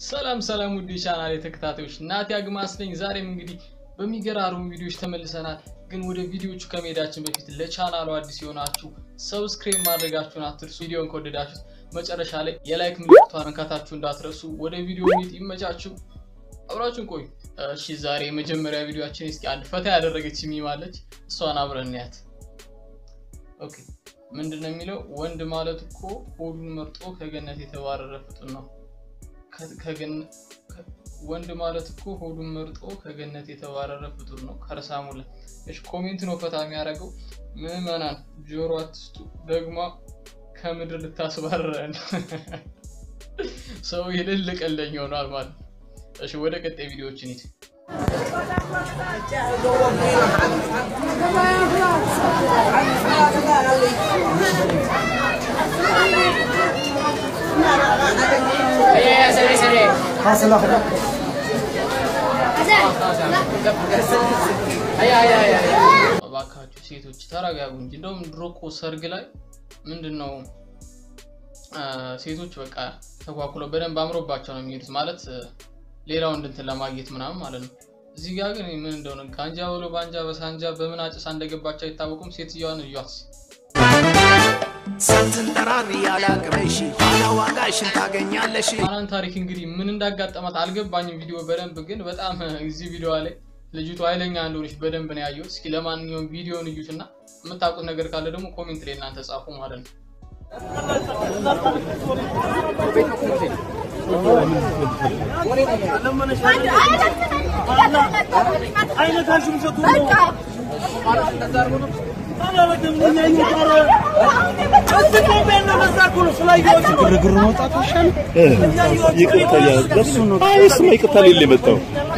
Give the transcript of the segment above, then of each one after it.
ሰላም ሰላም ውድ ቻናል ተከታታዮች ናቲ አግማስ ነኝ። ዛሬም እንግዲህ በሚገራርሙ ቪዲዮዎች ተመልሰናል። ግን ወደ ቪዲዮቹ ከመሄዳችን በፊት ለቻናሉ አዲስ የሆናችሁ ሰብስክራይብ ማድረጋችሁን አትርሱ። ቪዲዮን ከወደዳችሁት መጨረሻ ላይ የላይክ ምልክቷን መንካታችሁ እንዳትረሱ። ወደ ቪዲዮ ሚት ይመቻችሁ፣ አብራችሁን ቆዩ። እሺ ዛሬ የመጀመሪያ ቪዲዮችን እስኪ አንድ ፈታ ያደረገች ሚማለች፣ እሷን አብረን እንያት። ኦኬ ምንድን ነው የሚለው? ወንድ ማለት እኮ ሆዱን መርጦ ከገነት የተባረረ ፍጡር ነው። ወንድ ማለት እኮ ሆዱን መርጦ ከገነት የተባረረ ፍጡር ነው። ከርሳሙለ እሺ፣ ኮሜንት ነው ፈታ የሚያደርገው። ምዕመናን ጆሮ አትስጡ፣ ደግማ ከምድር ልታስባረረን ሰው ይልል ቀለኝ ሆኗል ማለት ነው። እሺ ወደ ቀጣይ ቪዲዮዎችን ሂድ። እባካችሁ ሴቶች ተረጋጉ እንጂ እንደውም ድሮ እኮ ሰርግ ላይ ምንድን ነው ሴቶች በቃ ተኳኩለው በደንብ አምሮባቸው ነው የሚሄዱት ማለት ሌላው እንድንትን ለማግኘት ምናምን ማለት ነው። እዚህ ጋር ግን ምን እንደሆነ ጋንጃ ብሎ ባንጃ በሳንጃ በምን አጭሳ እንደገባቸው አይታወቁም። ሴትዮዋን እዩዋት። ስትንጠራሪ ያላቅመሽ ኋላ ዋጋሽን ታገኛለሽ። አናን ታሪክ እንግዲህ ምን እንዳጋጠማት አልገባኝም። ቪዲዮ በደንብ ግን በጣም እዚህ ቪዲዮ ላይ ልጅቱ ኃይለኛ እንደሆነች በደንብ ነው ያየሁት። እስኪ ለማንኛውም ቪዲዮን እዩትና የምታውቁት ነገር ካለ ደግሞ ኮሜንት ላይ እናንተ ጻፉ ማለት ነው። ግርግር መውጣት ይሻል። ይቅርታ ለሱ ነው። አይ እሱማ ይቅርታ ሌለ የመጣው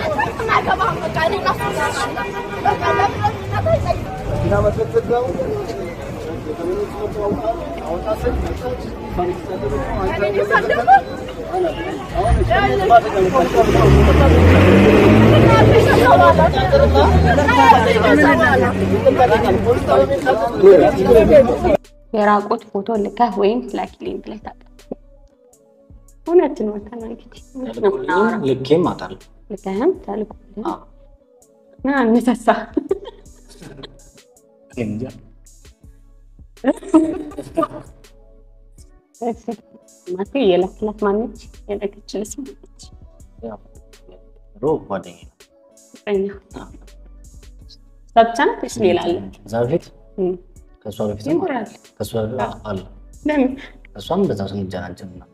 የራቁት ፎቶ ልከህ ወይም ላኪልኝ ብለህ ታውቃለህ? እውነት ነው። ተና እንግዲህ እውነት ነው የምናወራው። ልኬም አጣለሁ። ልከህም ተልኮልህ ምን አነሳሳ? እንጃ ማቴ የላክላት ማነች? የላከችልስ ማነች? ያው ድሮ ጓደኛዬ ነው። ፍቅረኛ አዎ። እሷ ብቻ ናት ወይስ ሌላ አለ? እዛ በፊት እም፣ ከእሷ በፊት ይኖራል። ከእሷ በፊት አለ ለምን እሷም በዛው ስንጀናጀን ነው።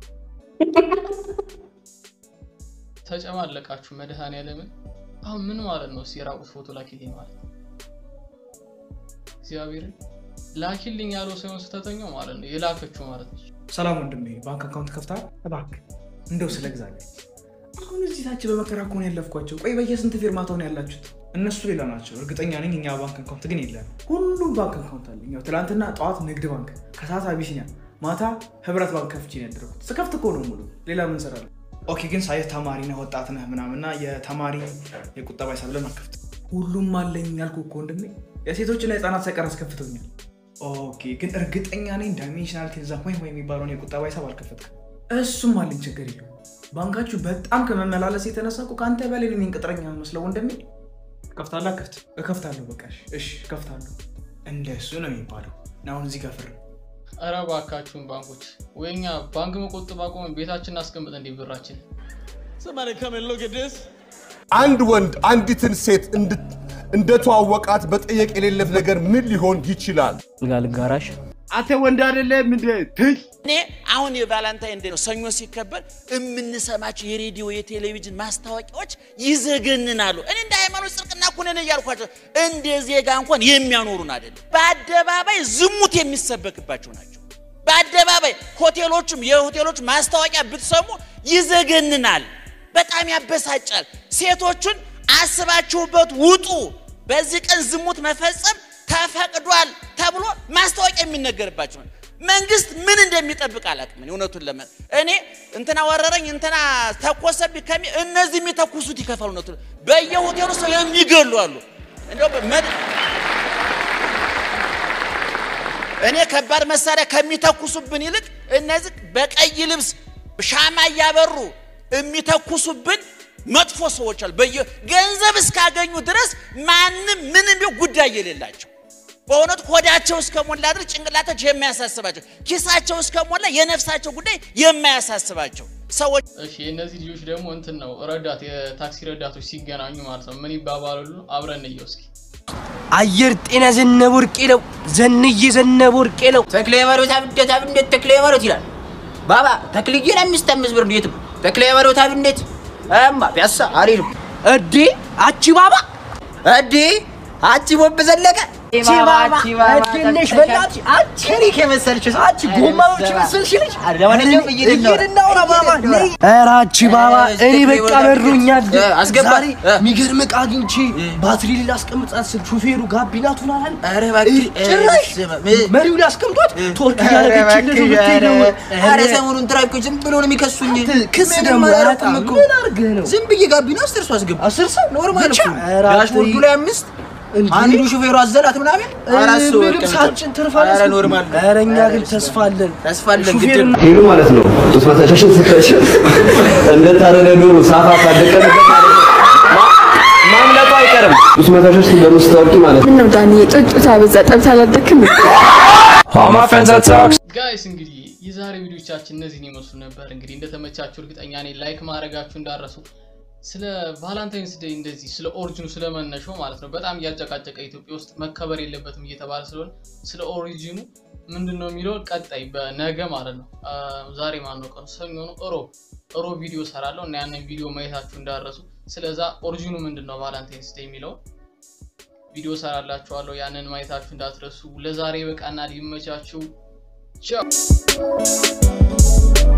ተጨማለቃችሁ መድኃኔዓለምን። አሁን ምን ማለት ነው? እስኪ የራቁት ፎቶ ላኪልኝ ማለት ነው። እግዚአብሔርን ላኪልኝ ያለው ሳይሆን ስተተኛው ማለት ነው የላከችው ማለት ነው። ሰላም ወንድሜ፣ ባንክ አካውንት ከፍተሃል? እባክህ እንደው ስለ እግዚአብሔር አሁን እዚህ ታች በመከራ እኮ ነው ያለፍኳቸው። ቆይ በየስንት ፊርማታውን ያላችሁት? እነሱ ሌላ ናቸው እርግጠኛ ነኝ። እኛ ባንክ አካውንት ግን የለም። ሁሉም ባንክ አካውንት አለኝ። ያው ትናንትና ጠዋት ንግድ ባንክ፣ ከሰዓት አቢሲኒያ፣ ማታ ህብረት ባንክ ከፍቼ ነው ያደረኩት። ስከፍት እኮ ነው ሙሉ። ሌላ ምን እሰራለሁ? ኦኬ ግን ሳየህ ተማሪ ነህ ወጣት ነህ ምናምና የተማሪ የቁጠባ ሂሳብ ለምን አትከፍትም? ሁሉም አለኝ ያልኩህ እኮ ወንድሜ። የሴቶችና የህፃናት ሳይቀር አስከፍተውኛል። ኦኬ ግን እርግጠኛ ነኝ ዳይሜንሽናል ቴንዛ ወይ ወይ የሚባለውን የቁጠባ ሂሳብ አልከፈትክም። እሱም አለኝ ችግር የለው። ባንካችሁ በጣም ከመመላለስ የተነሳ እኮ ከአንተ በላይ ነው የሚንቅጥረኛ መስለው ወንድሜ። ከፍታለህ? ከፍት እከፍታለሁ። በቃ እሺ፣ እሺ እከፍታለሁ። እንደሱ ነው የሚባለው። እና አሁን እዚህ ጋር ፍር ኧረ እባካችሁን ባንኮች ወይ እኛ ባንክ መቆጠብ አቆመን ቤታችን እናስቀምጥ እንዲህ ብራችን አንድ ወንድ አንዲትን ሴት እንድት- እንደተዋወቃት በጠየቅ የሌለት ነገር ምን ሊሆን ይችላል? ልጋ ልጋራሽ አንተ ወንድ አይደለም እንደ ትይ እኔ አሁን የቫላንታይን ዴይ ነው ሰኞ ሲከበር የምንሰማቸው የሬዲዮ የቴሌቪዥን ማስታወቂያዎች ይዘገንናሉ። እኔ እንደ ሃይማኖት ጽድቅና ኩነኔ እያልኳቸው እንደ ዜጋ እንኳን የሚያኖሩን አይደለም። በአደባባይ ዝሙት የሚሰበክባቸው ናቸው። በአደባባይ ሆቴሎቹም የሆቴሎች ማስታወቂያ ብትሰሙ ይዘገንናል፣ በጣም ያበሳጫል። ሴቶቹን አስባችሁበት ውጡ፣ በዚህ ቀን ዝሙት መፈጸም ተፈቅዷል ተብሎ ማስታወቂያ የሚነገርባቸው ነው። መንግስት ምን እንደሚጠብቅ አላውቅም። እኔ እውነቱን ለመን እኔ እንትና ወረረኝ እንትና ተኮሰብኝ ከሚ እነዚህ የሚተኩሱት ይከፋሉ። እውነቱን በየሆቴሉ ሰው የሚገሉ አሉ። እንደው በመድ- እኔ ከባድ መሳሪያ ከሚተኩሱብን ይልቅ እነዚህ በቀይ ልብስ ሻማ እያበሩ የሚተኩሱብን መጥፎ ሰዎች አሉ። በየ ገንዘብ እስካገኙ ድረስ ማንም ምንም ቢሆን ጉዳይ የሌላቸው በእውነት ሆዳቸው እስከሞላ ድረስ ጭንቅላታቸው የማያሳስባቸው ኪሳቸው እስከሞላ የነፍሳቸው ጉዳይ የማያሳስባቸው ሰዎች እሺ የእነዚህ ልጆች ደግሞ እንትን ነው ረዳት የታክሲ ረዳቶች ሲገናኙ ማለት ነው ምን ይባባላሉ? አብረን እንየው እስኪ። አየር ጤና ዘነበ ወርቄ ነው። ዘንዬ ዘነበ ወርቄ ነው። ተክሌ በሮት አብዴት አብዴት ተክሌ በሮት ይላል ባባ ተክልዬን አምስት አምስት ብር ነው የትም ተክሌ በሮት አብዴት እማ ፒያሳ አሪፍ እዴ አቺ ባባ እዲ አቺ ቦብ ዘለቀ አቺ ባባ እድነሽ በእናትሽ አንቺ ሪክ የመሰልሽ አንቺ ጎማ በብች መሰልሽ ልጅ ለማንኛውም እየሄድን ነው። እናውራ ባባ ነይ። ኧረ አቺ ባባ እኔ በቃ በሩኛል። እ፣ አስገባ። ዛሬ እ። የሚገርም ዕቃ አግኝቼ ባትሪ ላስቀምጣት ስል ሹፌሩ ጋቢና ቱን አላል ኧረ እባክህ፣ ጭራሽ እ፣ ስማ፣ እ፣ መሪው ላይ አስቀምጦት ቶርክ ኧረ እያደረገችለት እባክህ፣ ብትሄድ ነው። ኧረ ሰሞኑን ትራፊኮች ዝም ብሎ ነው የሚከሱኝ። ክስ ምንም ደግሞ አላደረኩም አያጣም። እኮ። ምን አድርገህ ነው? ዝም ብዬ ጋቢና አስር ሰው አስገባ አስር ሰው ኖርማል ብቻ? እኮ ኧረ ዳሽቦርዱ አትይ። ላይ አምስት እንዴ? አንዱ ሹፌሩ አዘላት ምናምን አራት ሰው ምንም ተቀምጧል። ሳጭን ትርፍ ኧረ አላስኩም። ኖርማል ነው። ኧረ እኛ ግን ተስፋ አለን። ተስፋ አለን ግድ ሹፌርና ነው። ሄሉ ማለት ነው ጡት መታሻሽን ስታሽን እንደታረደ ዶሮ ሳፋ ካደቀንበት ማለት ነው ማ- ማምለጡ አይቀርም። ጡት መታሻሽ እንደምስታወቂ ማለት ነው። ምነው ዳኒ ጡት አበዛ ጠብታ አላደክም ጋይስ እንግዲህ የዛሬ ቪዲዮቻችን እነዚህን ይመስሉ ነበር። እንግዲህ እንደተመቻችሁ እርግጠኛ ነኝ። ላይክ ማድረጋችሁ እንዳረሱ። ስለ ቫላንታይንስ ዴይ እንደዚህ ስለ ኦሪጂኑ ስለ መነሻው ማለት ነው በጣም እያጨቃጨቀ ኢትዮጵያ ውስጥ መከበር የለበትም እየተባለ ስለሆነ ስለ ኦሪጂኑ ምንድን ነው የሚለው ቀጣይ በነገ ማለት ነው አ፣ ዛሬ ማን ነው ቀኑ? ሰኞ ነው። እሮብ እሮብ ቪዲዮ ሰራለሁ እና ያንን ቪዲዮ ማየታችሁ እንዳረሱ። ስለዛ ኦሪጂኑ ምንድን ነው ቫላንታይንስ ዴይ የሚለውን ቪዲዮ ሰራላችኋለሁ። ያንን ማየታችሁ እንዳትረሱ። ለዛሬ በቃና ሊመቻችሁ ቻው